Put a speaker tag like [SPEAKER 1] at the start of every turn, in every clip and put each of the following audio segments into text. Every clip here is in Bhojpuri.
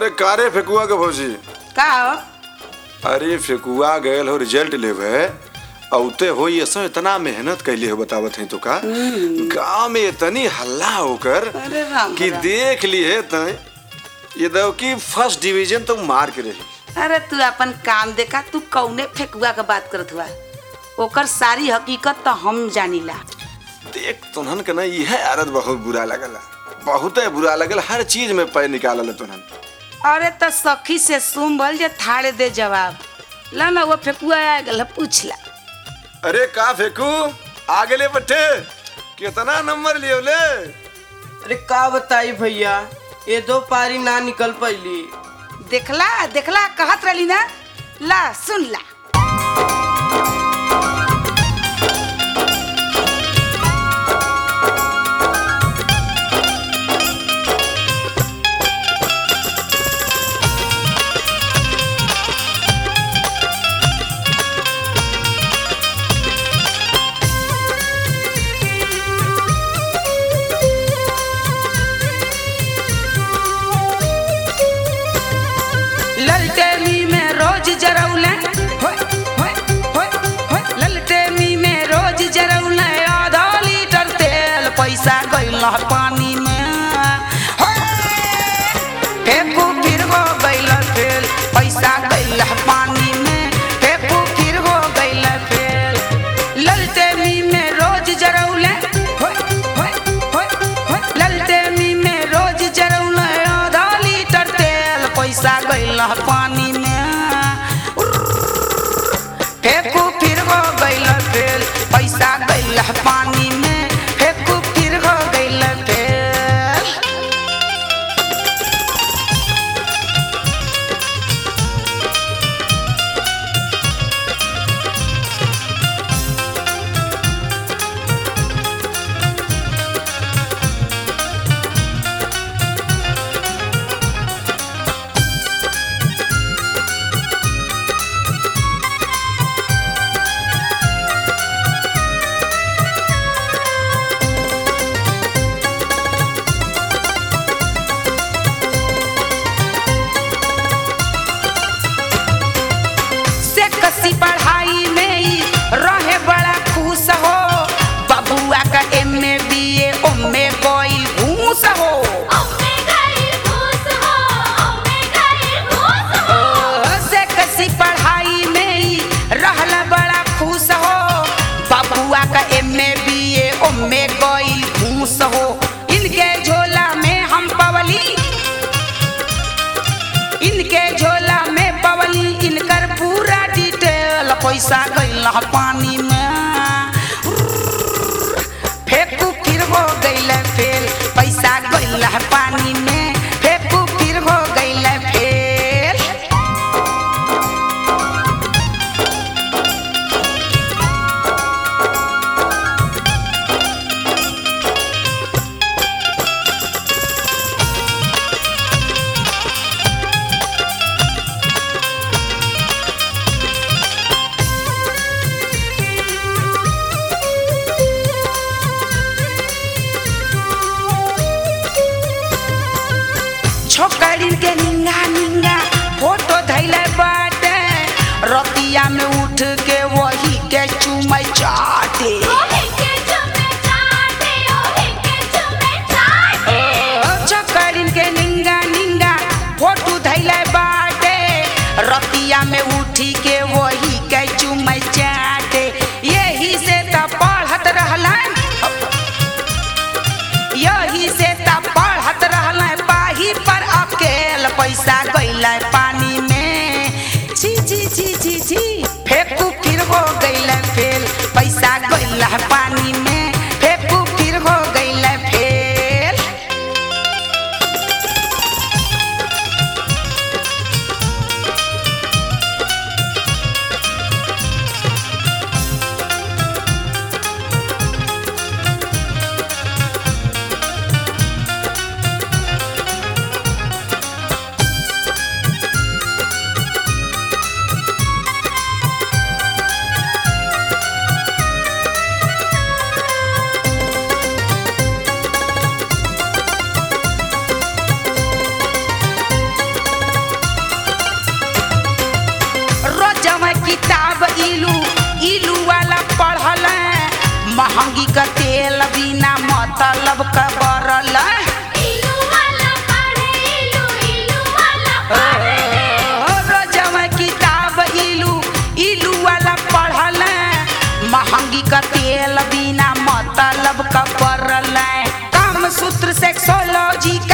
[SPEAKER 1] अरे कारे फेकुआ के भौजी
[SPEAKER 2] का हो
[SPEAKER 1] अरे फेकुआ गयल हो रिजल्ट लेवे औते हो ये सब इतना मेहनत कैली हो बतावत है तो का गांव में इतनी हल्ला होकर
[SPEAKER 2] अरे राम
[SPEAKER 1] कि
[SPEAKER 2] राम।
[SPEAKER 1] देख लिए तय ये दो कि फर्स्ट डिवीजन तो मार के रही
[SPEAKER 2] अरे तू अपन काम देखा तू कौने फेकुआ के बात करत हुआ ओकर सारी हकीकत तो हम जानीला
[SPEAKER 1] देख तुनहन के ना यह आदत बहुत बुरा लगला बहुत बुरा लगल हर चीज में पैर निकालल तुनहन
[SPEAKER 2] अरे तो सखी से सुन बोल जे थाड़े दे जवाब ला ना वो फेकुआ आ गल पूछ ला
[SPEAKER 1] अरे का फेकू आगे ले बट्टे कितना नंबर लियो ले
[SPEAKER 3] अरे का बताई भैया ये दो पारी ना निकल पैली
[SPEAKER 2] देखला देखला कहत रही ना ला सुन ला ललटेमी में रोज जरौले होय, होय, होय, होय। ललटेमी में रोज जरौले आधा लीटर तेल पैसा गइल पानी में होय। फेंकू फिर हो गइल फेल पैसा गइल पानी में फेंकू फिर हो गइल फेल ललटेमी में रोज जरौले होय, होय, होय, होय। ललटेमी में रोज जरौले आधा लीटर तेल पैसा गइल पानी में फेंकू फिर हो गइल फेल पैसा गइल पानी में फेंकू फिर हो गइल फेल से कसी पढ़ाई में ही रहे बड़ा खुश हो बबुआ का एम ए बी ए ओमे कोई घूस हो ओ, से कसी पढ़ाई में ही रहला बड़ा खुश हो बबुआ का एम ए बी ए ओमे कोई घूस हो इनके झोला में हम पवली इनके झोला में पवली इनकर पूरा डिटेल पैसा गइल पानी में फेंकू फिर हो गइल फेल पैसा गइल पानी में फेंकू फिर हो गइल फेल छोकरिन के निंगा निंगा फोटो धैले बाटे रतिया में उठ के वही के चुमै चाटे छोकरिन के निंगा निंगा फोटो धैले बाटे रतिया में उठी के वही के चुमै चाटे यही से त पढ़त रहलन यही से त पढ़त रहल पाही पर अकेल पैसा गइल पानी में छी छी छी छी छी फेंकू फिर हो गइल फेल पैसा गइल पानी में फेंकू फिर हो गइल फेल किताब इलू इलू वाला पढ़ल महंगी का तेल बिना मतलब का बरल
[SPEAKER 4] इलू वाला पढ़े इलू इलू वाला पढ़े
[SPEAKER 2] रोजवा किताब इलू इलू वाला पढ़ल महंगी का तेल बिना मतलब का बरल काम सूत्र सेक्सोलॉजी का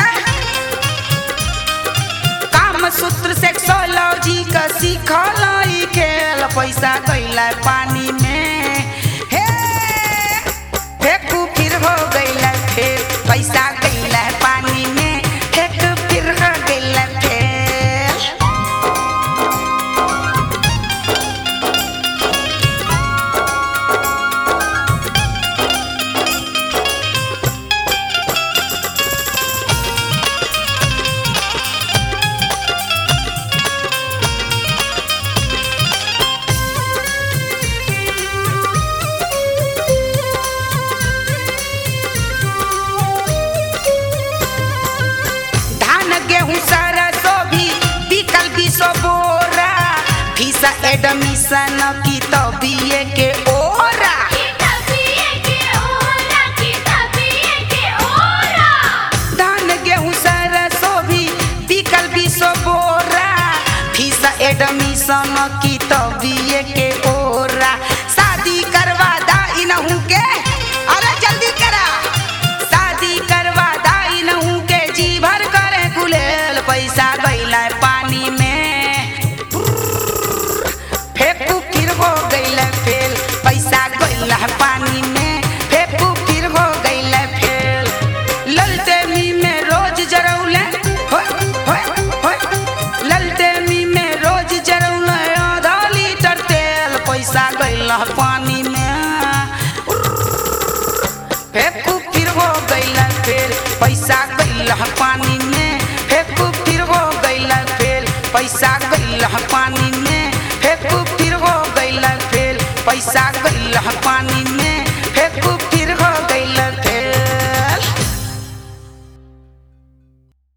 [SPEAKER 2] काम सूत्र सेक्सोलॉजी का सीखल ई खेल पैसा गईला पानी में हे फेंकू फिर हो गईला फेर पैसा गईला पानी में फेंक फिर हो गईला फेर धान गेहूं सरसों भी बिकल बीसो बोरा फीसा एडमिशन की तो बीए के ओरा
[SPEAKER 4] किताबिए के ओरा किताबिए के ओरा
[SPEAKER 2] धान गेहूं सरसों भी बिकल बीसो बोरा फीसा एडमिशन की तो बीए के ओरा शादी करवा दा इनहू के अरे जल्दी करा शादी करवा दा इनहू के जी भर करे गुलेल पैसा गईला पानी में फेंकू फिर हो गईला फेल पैसा गईला पानी में फेंकू फिर हो गईला फेल ललटेमी में रोज जरौले होय होय होय ललटेमी में रोज जरौले आधा लीटर तेल पैसा गईला पानी में फेंकू फिर हो गईला फेल पैसा गईला पानी में फेंकू फिर हो गईला फेल पैसा गईला पानी में फेंकू फिर हो गईला फेल पैसा